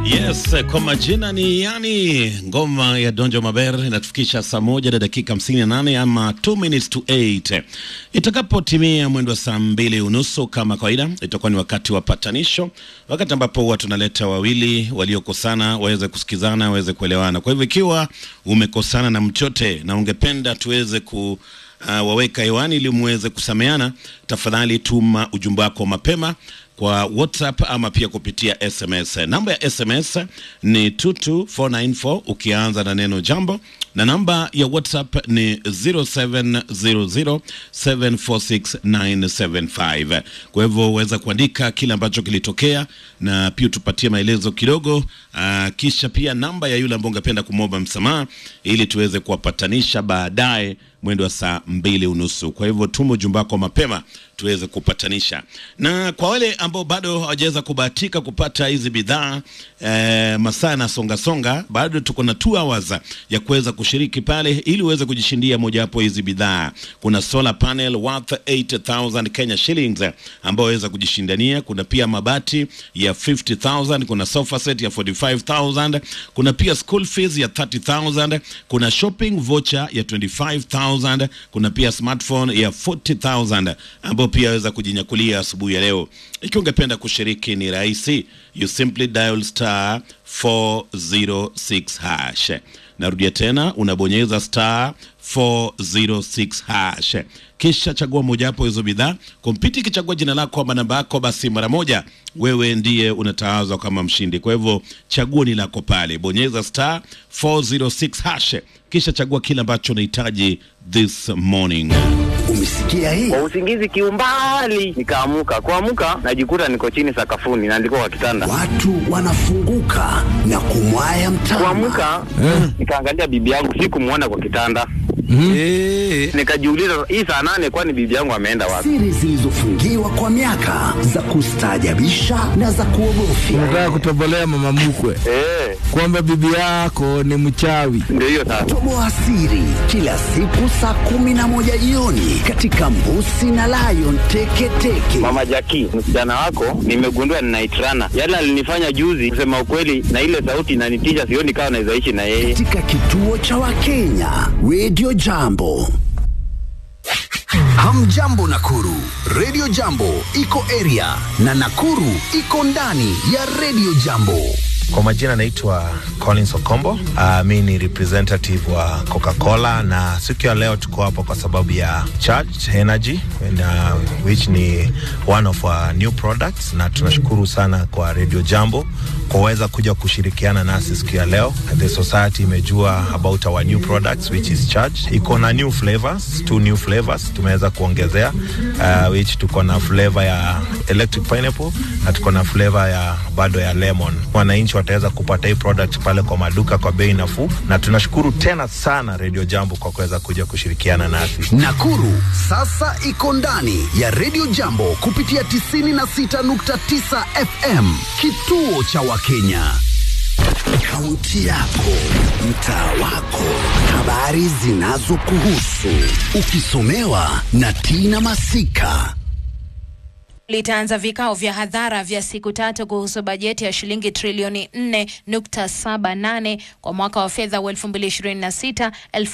Yes, kwa majina ni yani ngoma ya Donjo Maber inatufikisha saa moja na dakika hamsini na nane ama 2 minutes to 8. Itakapotimia mwendo wa saa mbili unusu kama kawaida, itakuwa ni wakati wa patanisho, wakati ambapo huwa tunaleta wawili waliokosana waweze kusikizana, waweze kuelewana. Kwa hivyo ikiwa umekosana na mchote na ungependa tuweze ku uh, waweka hewani ili muweze kusameana, tafadhali tuma ujumbe wako mapema kwa WhatsApp ama pia kupitia SMS. Namba ya SMS ni 22494 ukianza na neno jambo, na namba ya WhatsApp ni 0700746975. Kwa hivyo uweza kuandika kile ambacho kilitokea na pia tupatie maelezo kidogo, aa, kisha pia namba ya yule ambaye ungependa kumwomba msamaha ili tuweze kuwapatanisha baadaye mwendo wa saa mbili unusu. Kwa hivyo tuma ujumbe wako mapema tuweze kupatanisha. Na kwa wale ambao bado hawajaweza kubahatika kupata hizi bidhaa eh, masaa yanasonga songa, bado tuko na 2 hours ya kuweza kushiriki pale ili uweze kujishindia mojawapo hizi bidhaa. Kuna solar panel worth 8000 Kenya shillings ambao waweza kujishindania. Kuna pia mabati ya 50000, kuna sofa set ya 45000, kuna pia school fees ya 30000, kuna shopping voucher ya 25000, kuna pia smartphone ya 40000 ambao pia waweza kujinyakulia asubuhi ya leo. Ikiwa ungependa kushiriki ni rahisi, you simply dial star 406 hash. Narudia tena, unabonyeza star 406 hash, kisha chagua mojawapo hizo bidhaa. Kompyuta ikichagua jina lako ama namba yako, basi mara moja wewe ndiye unatawazwa kama mshindi. Kwa hivyo chaguo ni lako pale, bonyeza star 406 hash, kisha chagua kile ambacho unahitaji this morning. Umesikia hii? Kwa usingizi kiumbali, nikaamuka. Kuamuka najikuta niko chini sakafuni na ndiko kwa kitanda. Watu wanafunguka na kumwaya mtama. Kuamuka nikaangalia bibi yangu, sikumwona kwa kitanda. Nikajiuliza, hii saa nane, kwani bibi yangu ameenda wapi? Siri zilizofungiwa kwa miaka za kustaajabisha na za kuogofya. Unataka kutobolea mama mkwe Eh, kwamba bibi yako ni mchawi. ndio hiyo sasa. Toboa siri kila siku saa kumi na moja jioni katika Mbusi na Lion Teketeke. Mama Jaki, msichana wako nimegundua ninaitrana. Yale alinifanya juzi, kusema ukweli, na ile sauti inanitisha, sioni kama naweza ishi na yeye. katika kituo cha Wakenya Radio Jambo. Hamjambo Nakuru, Radio Jambo iko area na Nakuru iko ndani ya Radio Jambo. Kwa majina naitwa Collins Okombo. Uh, mi ni representative wa Coca-Cola na siku ya leo tuko hapa kwa sababu ya Charged Energy and, uh, which ni one of our new products, na tunashukuru sana kwa Radio Jambo kuweza kuja kushirikiana nasi siku ya leo. The society imejua about our new products which is Charged. Iko na new flavors, two new flavors tumeweza kuongezea uh, which tuko na flavor ya electric pineapple na tuko na flavor ya bado ya lemon. Wananchi wataweza kupata hii product pale kwa maduka kwa bei nafuu, na tunashukuru tena sana Radio Jambo kwa kuweza kuja kushirikiana nasi. Nakuru sasa iko ndani ya Radio Jambo kupitia 96.9 FM, kituo cha Wakenya. Kaunti yako, mtaa wako, habari zinazokuhusu, ukisomewa na Tina Masika. litaanza vikao vya hadhara vya siku tatu kuhusu bajeti ya shilingi trilioni 4.78 kwa mwaka wa fedha wa 2026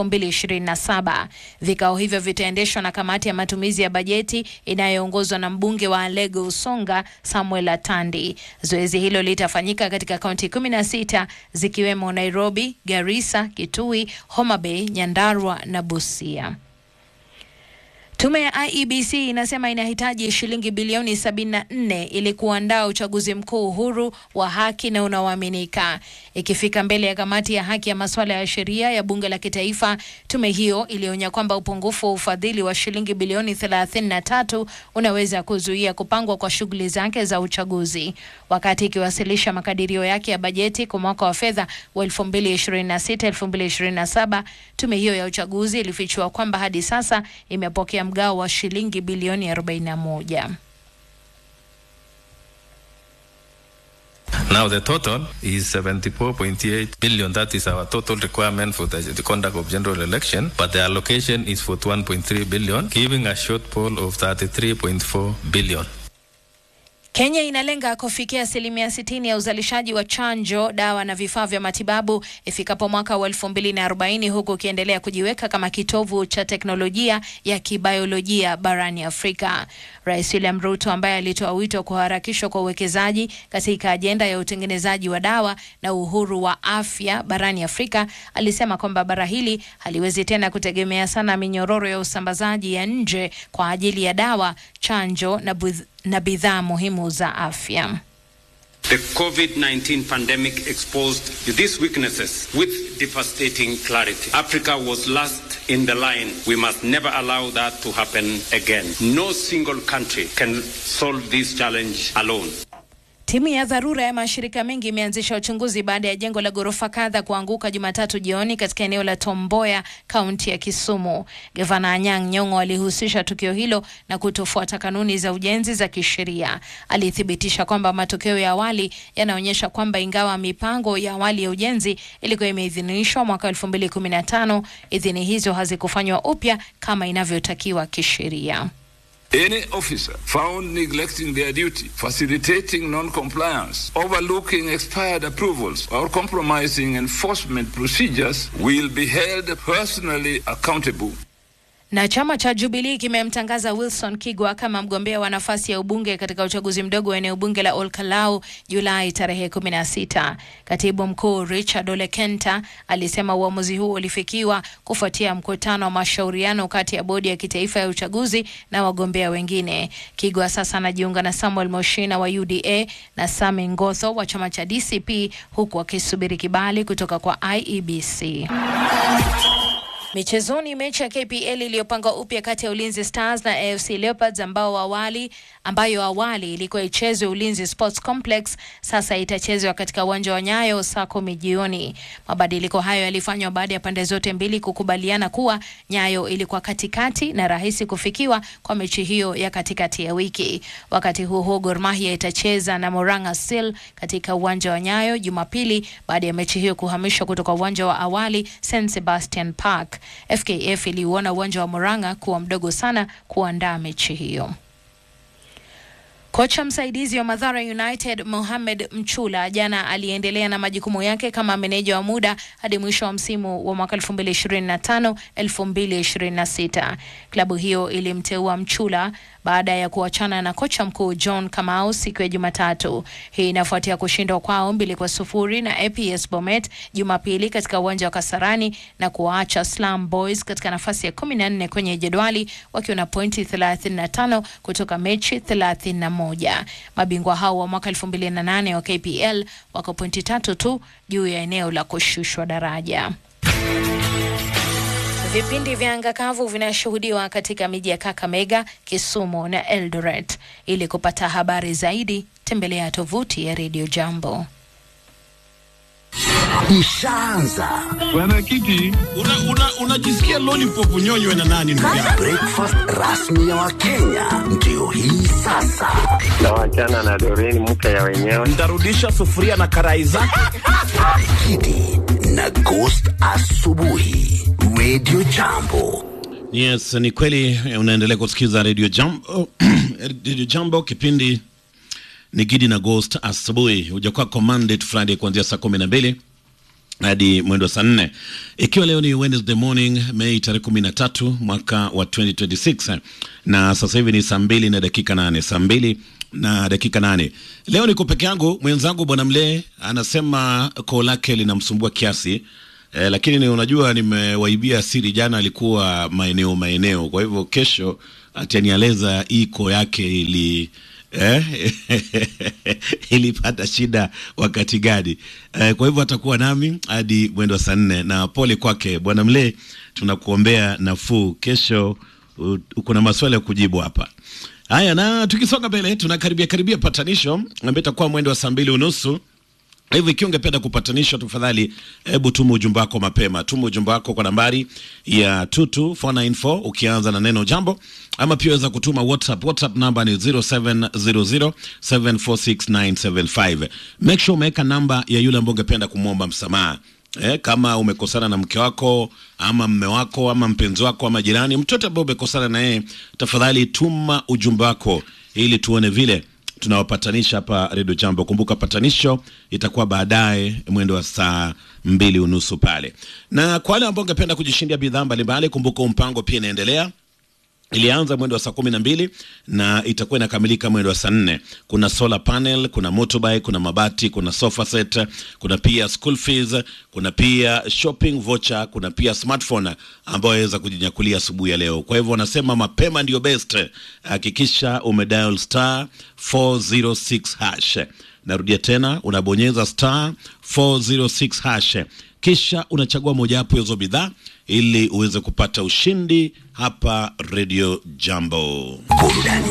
2027. Vikao hivyo vitaendeshwa na kamati ya matumizi ya bajeti inayoongozwa na mbunge wa Alego Usonga Samuel Atandi. Zoezi hilo litafanyika katika kaunti 16 zikiwemo Nairobi, Garissa, Kitui, Homa Bay, Nyandarua na Busia. Tume ya IEBC inasema inahitaji shilingi bilioni 74 ili kuandaa uchaguzi mkuu huru wa haki na unaoaminika. Ikifika mbele ya kamati ya haki ya masuala ya sheria ya bunge la kitaifa, tume hiyo ilionya kwamba upungufu wa ufadhili wa shilingi bilioni 33 unaweza kuzuia kupangwa kwa shughuli zake za uchaguzi. Wakati ikiwasilisha makadirio yake ya bajeti kwa mwaka wa fedha wa 2026-2027, tume hiyo ya uchaguzi ilifichua kwamba hadi sasa imepokea mgao wa shilingi bilioni 41. Now the total is 74.8 billion. That is our total requirement for the, the conduct of general election. But the allocation is 41.3 billion, giving a shortfall of 33.4 billion. Kenya inalenga kufikia asilimia 60 ya uzalishaji wa chanjo, dawa na vifaa vya matibabu ifikapo mwaka wa 2040 huku ikiendelea kujiweka kama kitovu cha teknolojia ya kibiolojia barani Afrika. Rais William Ruto ambaye alitoa wito kuharakishwa kwa uwekezaji katika ajenda ya utengenezaji wa dawa na uhuru wa afya barani Afrika alisema kwamba bara hili haliwezi tena kutegemea sana minyororo ya usambazaji ya nje kwa ajili ya dawa, chanjo na budh- na bidhaa muhimu za afya. The COVID 19 pandemic exposed these weaknesses with devastating clarity. Africa was last in the line. We must never allow that to happen again. No single country can solve this challenge alone. Timu ya dharura ya mashirika mengi imeanzisha uchunguzi baada ya jengo la ghorofa kadha kuanguka Jumatatu jioni katika eneo la Tomboya, kaunti ya Kisumu. Gavana Anyang' Nyong'o alihusisha tukio hilo na kutofuata kanuni za ujenzi za kisheria. Alithibitisha kwamba matokeo ya awali yanaonyesha kwamba ingawa mipango ya awali ya ujenzi ilikuwa imeidhinishwa mwaka 2015, idhini hizo hazikufanywa upya kama inavyotakiwa kisheria. Any officer found neglecting their duty, facilitating non-compliance, overlooking expired approvals, or compromising enforcement procedures will be held personally accountable. Na chama cha Jubilee kimemtangaza Wilson Kigwa kama mgombea wa nafasi ya ubunge katika uchaguzi mdogo wa eneo bunge la Olkalau Julai tarehe 16. Katibu mkuu Richard Ole Kenta alisema uamuzi huo ulifikiwa kufuatia mkutano wa mashauriano kati ya bodi ya kitaifa ya uchaguzi na wagombea wengine. Kigwa sasa anajiunga na Samuel Moshina wa UDA na Sami Ngotho wa chama cha DCP huku akisubiri kibali kutoka kwa IEBC. Michezoni, mechi ya KPL iliyopangwa upya kati ya Ulinzi Stars na AFC Leopards ambao awali ambayo awali ilikuwa ichezwe Ulinzi Sports Complex sasa itachezwa katika uwanja wa Nyayo saa kumi jioni. Mabadiliko hayo yalifanywa baada ya pande zote mbili kukubaliana kuwa Nyayo ilikuwa katikati na rahisi kufikiwa kwa mechi hiyo ya katikati ya wiki. Wakati huo huo, Gor Mahia itacheza na Moranga Seal katika uwanja wa Nyayo Jumapili baada ya mechi hiyo kuhamishwa kutoka uwanja wa awali St Sebastian Park. FKF iliuona uwanja wa Moranga kuwa mdogo sana kuandaa mechi hiyo. Kocha msaidizi wa Mathare United Mohamed Mchula jana aliendelea na majukumu yake kama meneja wa muda hadi mwisho wa msimu wa mwaka 2025 2026. Klabu hiyo ilimteua Mchula baada ya kuachana na kocha mkuu John Kamau siku ya Jumatatu. Hii inafuatia kushindwa kwao mbili kwa sufuri na APS Bomet Jumapili katika uwanja wa Kasarani na kuwaacha Slam Boys katika nafasi ya 14 kwenye jedwali wakiwa na pointi 35 kutoka mechi 31. Mabingwa hao wa mwaka 2008 wa KPL wako pointi tatu tu juu ya eneo la kushushwa daraja. Vipindi vya anga kavu vinashuhudiwa katika miji ya Kakamega, Kisumu na Eldoret. Ili kupata habari zaidi, tembelea tovuti ya Radio Jambo. Ishaanza Bwana Kiti, unajisikia una, una lollipop unyonywe na nani ndugu yangu? breakfast rasmi ya Wakenya ndio hii sasa. Tawachana na Doreen mke ya wenyewe. Ntarudisha sufuria na karai zake. Kidi na Ghost asubuhi, Radio Jambo. Yes, ni kweli unaendelea kusikiza Radio Jambo. Radio Jambo kipindi ni Gidi na Ghost asubuhi. Huja kwako Monday to Friday kuanzia saa kumi na mbili hadi mwendo wa saa nne ikiwa leo ni Wednesday morning Mei tarehe kumi na tatu mwaka wa 2026 na sasa hivi ni saa mbili na dakika nane saa mbili na dakika nane leo niko peke yangu mwenzangu bwana mlee anasema koo lake linamsumbua kiasi eh, lakini ni unajua nimewaibia siri jana alikuwa maeneo maeneo kwa hivyo kesho atanieleza hii koo yake ili eh, ilipata shida wakati gani eh, kwa hivyo atakuwa nami hadi mwendo wa saa nne na pole kwake bwana mlee tunakuombea nafuu kesho u- kuna maswali ya kujibu hapa haya na tukisonga mbele tunakaribia karibia patanisho ambayo itakuwa mwendo wa saa mbili unusu kwa hivyo ikiwa ungependa kupatanishwa, tafadhali hebu tuma ujumbe wako mapema. Tuma ujumbe wako kwa nambari ya 22494 ukianza na neno jambo, ama pia waweza kutuma WhatsApp. WhatsApp namba ni 0700746975. Make sure umeweka namba ya yule ambaye ungependa kumwomba msamaha. Eh, kama umekosana na mke wako ama mme wako ama mpenzi wako ama jirani, mtoto ambaye umekosana na yeye, tafadhali tuma ujumbe wako ili tuone vile tunawapatanisha hapa redio jambo kumbuka patanisho itakuwa baadaye mwendo wa saa mbili unusu pale na kwa wale ambao ungependa kujishindia bidhaa mbalimbali kumbuka huu mpango pia inaendelea ilianza mwendo wa saa kumi na mbili na itakuwa inakamilika mwendo wa saa nne kuna solar panel kuna motorbike kuna mabati kuna sofa set kuna pia school fees kuna pia shopping voucher kuna pia smartphone ambayo waweza kujinyakulia asubuhi ya leo kwa hivyo wanasema mapema ndio best hakikisha umedial star 406 hash narudia tena unabonyeza star 406 hash kisha unachagua mojawapo ya hizo bidhaa ili uweze kupata ushindi hapa redio jambo Burudani